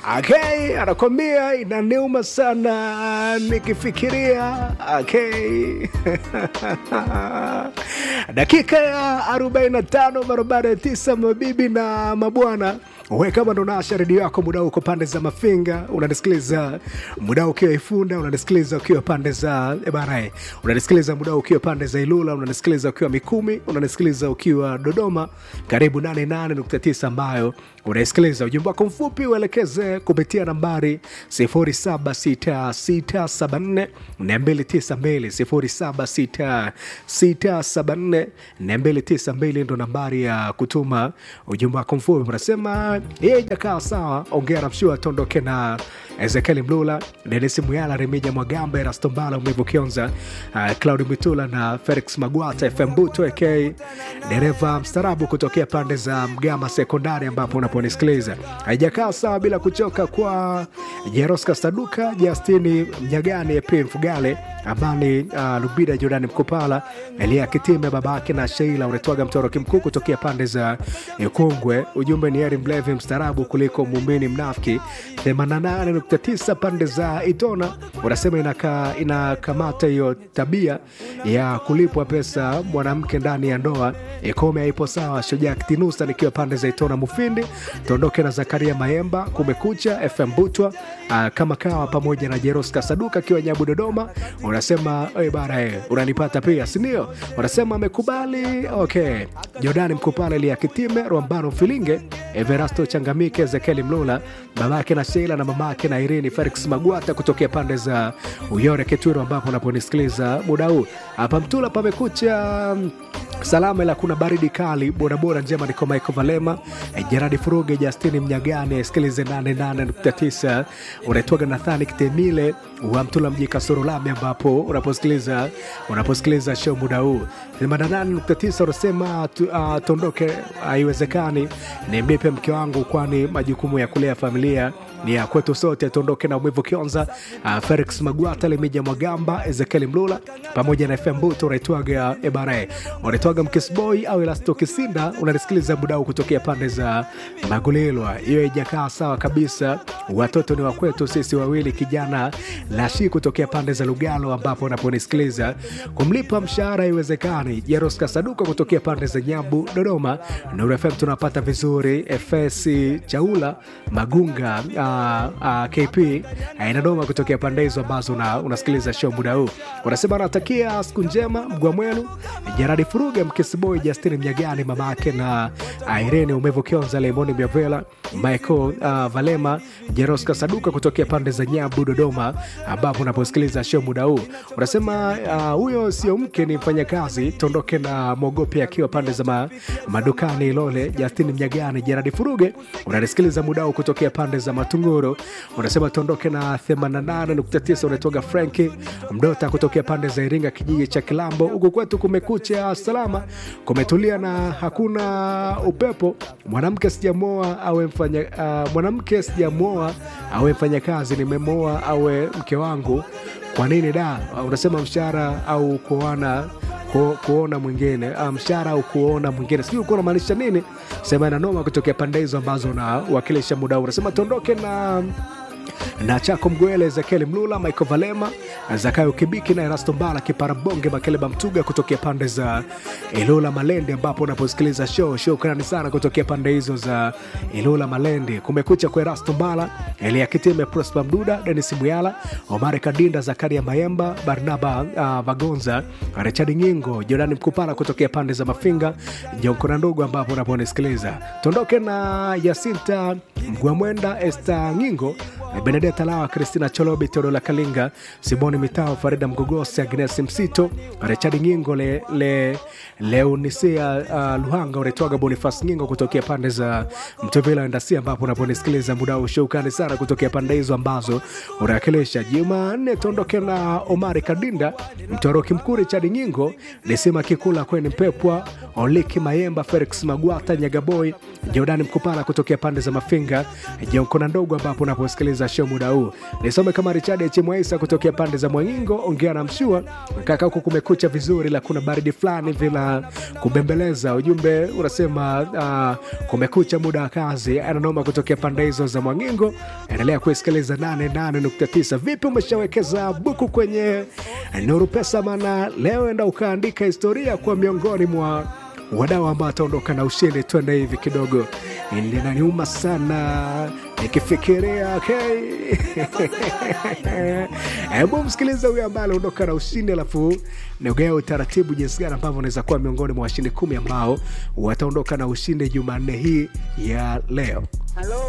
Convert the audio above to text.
Okay, anakwambia inaniuma sana nikifikiria. Okay. dakika ya 45 barabara ya tisa, mabibi na mabwana we kama ndo nasha redio yako muda uko pande za Mafinga, unanisikiliza muda ukiwa Ifunda, unanisikiliza ukiwa pande za Ebarae, unanisikiliza muda ukiwa pande za Ilula, unanisikiliza ukiwa Mikumi, unanisikiliza ukiwa Dodoma, karibu 88.9 ambayo unaisikiliza. Ujumbe wako mfupi uelekeze kupitia nambari 076674 292 076674 292 ndo nambari ya kutuma ujumbe wako mfupi. Unasema yeye jakaa sawa, ongea na mshua tondoke na Ezekiel Mlula, Denis Muyala, Remija Mwagamba, Erasto Mbala, Umevu Kionza, uh, Claudi Mitula na Felix Magwata, FM Buto AK, dereva mstarabu kutokea pande za Mgama Sekondari ambapo unaponisikiliza. Haijakaa sawa bila kuchoka kwa Jeroska Saduka, Justini Mnyagani, April Fugale, Amani uh, Lubida, Jordani Mkopala, Elia Kitime, babake na Sheila unetwaga mtoroki mkuu kutokea pande za Ikongwe. Ujumbe ni heri mlevi mstarabu kuliko muumini mnafiki. 88.9 pande za Itona unasema inaka, inakamata hiyo tabia ya kulipwa pesa mwanamke ndani ya ndoa ikome haipo sawa. Shujaa Kitinusa nikiwa pande za Itona Mufindi, tuondoke na Zakaria Mayemba, Kumekucha FM Butwa, uh, kama kawa pamoja na Jeroska Saduka akiwa Nyabu Dodoma. Unasema hey, bara hey, unanipata pia sindio? Unasema amekubali okay. Jordani Mkupala, Elia Kitime, Rwambano Filinge, Everasto Changamike, Ezekieli Mlula, babake na Sheila na mamake na Irini Felix Magwata kutokea pande za Uyore Ketwiro, ambapo unaponisikiliza muda huu hapa Mtula pamekucha salama ila kuna baridi kali. Bodaboda njema niko Michael Valema, Jeradi Furuge, Justini Mnyagane, sikilize 88.9 unaitwaga Nathani Kitemile wa Mtula mji Kasoro Lami, ambapo unaposikiliza unaposikiliza show muda huu 88.9 unasema tu, uh, tuondoke, haiwezekani uh, ni mlipe mke wangu, kwani majukumu ya kulea familia ni ya kwetu sote. Tuondoke na Mwivu Kionza, uh, Felix Magwata, Lemija Mwagamba, Ezekiel Mlula pamoja na FM Buto, unaitwaga Ebare, unaitwaga Mkisboy au Elasto Kisinda, unanisikiliza budau kutokea pande za Magulilwa. Hiyo ijakaa sawa kabisa, watoto ni wakwetu sisi wawili, kijana Lashi kutokea pande za Lugalo, ambapo unaponisikiliza kumlipa mshahara iwezekani. Jeroska Saduka kutokea pande za Nyambu, Dodoma. Nuru FM tunapata vizuri. FS Chaula Magunga uh, uh, KP uh, Dodoma kutokea pande hizo ambazo una, unasikiliza show muda huu. Unasema anatakia siku njema Mgwamwelu, Jaradi Furuge, Mkisiboy, Justini Mnyagani, mamake na Irene Umevu Kionza, Lemoni Miavela, Michael uh, Valema, Jeroska Saduka kutokea pande za Nyambu, Dodoma, ambapo unaposikiliza show muda huu. Unasema huyo uh, sio mke, ni mfanyakazi. Tondoke na Mogope akiwa pande za ma, madukani Ilole, Justini Mnyagani, Jaradi Furuge unanisikiliza muda huu kutokea pande za Matunguru. Unasema tuondoke na 88.9 unatoka Franki Mdota kutokea pande za Iringa, kijiji cha Kilambo. Huku kwetu kumekucha salama, kumetulia na hakuna upepo. Mwanamke sijamoa awe mfanya uh, mwanamke sijamoa awe mfanyakazi, nimemoa awe mke wangu. Kwa nini da? Unasema mshahara au kuona ku, kuona mwingine mshahara au kuona mwingine, sijui ulikuwa unamaanisha nini? Sema na noma kutokea pande hizo ambazo unawakilisha muda huu. Unasema tuondoke na na Chako Mgwele, Ezekiel Mlula, Michael Valema, Zakayo Kibiki na Erasto Mbala, Kiparabonge Makeleba Mtuga kutokea pande za Ilula Malende, ambapo unaposikiliza show. Shukrani sana kutokea pande hizo za Ilula Malende. Kumekucha kwa Erasto Mbala, Elia Kitime, Prosper Mduda, Denis Muyala, Omar Kadinda, Zakaria Mayemba, Barnaba uh, Vagonza, Richard Nyingo, Jordani Mkupala kutokea pande za Mafinga, Jonkona ndogo, ambapo unaponisikiliza. Tuondoke na Yasinta Mgwamwenda, Esther Nyingo, Benedetta Lawa, Kristina Cholobi, Teodola Kalinga, Simoni Mitao, Farida Mgogosi, Agnes Msito, Richard Nyingo, le, le, Leonisia uh, Luhanga, unaitwaga Bonifas Nyingo kutokea pande za Mtevela Endasia, ambapo unaponisikiliza muda wa ushaukani sana kutokea pande hizo ambazo unawakilisha. Jumanne tuondoke na Omari Kadinda, Mtoroki Mkuu, Richard Nyingo, Lisima Kikula, Kweni Mpepwa, Oliki Mayemba, Felix Magwata, Nyagaboy, Jordani Mkupala kutokea pande za Mafinga, Jonkona ndogo, ambapo unaposikiliza unapoanza show muda huu. Nisome kama Richard H. Mwaisa kutokea pande za Mwangingo, ongea na mshua kaka, huku kumekucha vizuri, la kuna baridi fulani vila kubembeleza. Ujumbe unasema uh, kumekucha muda wa kazi, ananoma kutokea pande hizo za Mwangingo. Endelea kusikiliza 88.9. Vipi, umeshawekeza buku kwenye Nuru Pesa? Maana leo enda ukaandika historia kwa miongoni mwa wadau ambao ataondoka na ushindi. Twende hivi kidogo, linaniuma sana nikifikiria okay. Hebu msikiliza huyo ambaye aliondoka na ushindi, alafu nigea utaratibu jinsi gani ambavyo unaweza kuwa miongoni mwa washindi kumi ambao wataondoka na ushindi Jumanne hii ya leo. Halo,